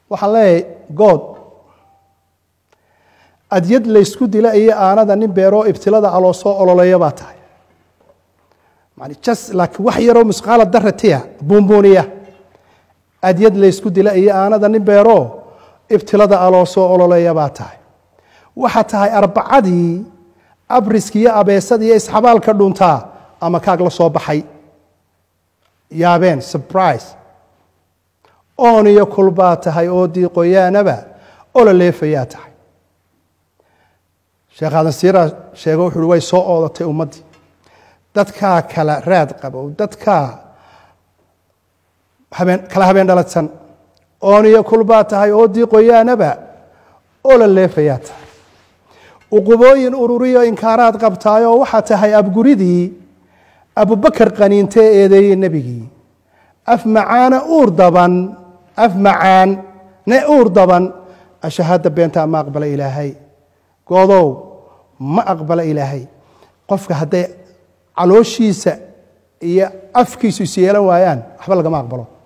waxaan leeyahay good adyad laysku dila iyo aanada nin beeroo ibtilada aloo soo ololeeya baa tahay yani just laakiin wax yaroo musqaala daratiya buunbuuniya adyad laysku dila iyo aanada nin beeroo ibtilada aloo soo ololeeya baa tahay waxaa tahay arbacadii abriski iyo abeesada iyo isxabaalka dhuntaa ama kaag la soo baxay yaabeen surprise oon iyo kulbaa tahay oo diiqoyaanaba ola leefayaa tahay sheekh aadan siira sheego wuxu uhi way soo oodatay ummaddii dadkaa kala raad qabow dadkaa habeen kala habeen dhaladsan oon iyo kulbaa tahay oo diiqoyaanaba ola leefayaa tahay uqubooyin ururiyo inkaaraad qabtaayoo waxaa tahay abguridii abubakar qaniintee eedeeyey nebigii af macaana uur daban af macaan ne uur daban ashahaadda beentaa ma aqbala ilaahay goodow ma aqbala ilaahay qofka hadday calooshiisa iyo afkiisu is yeelan waayaan waxba lagama aqbalo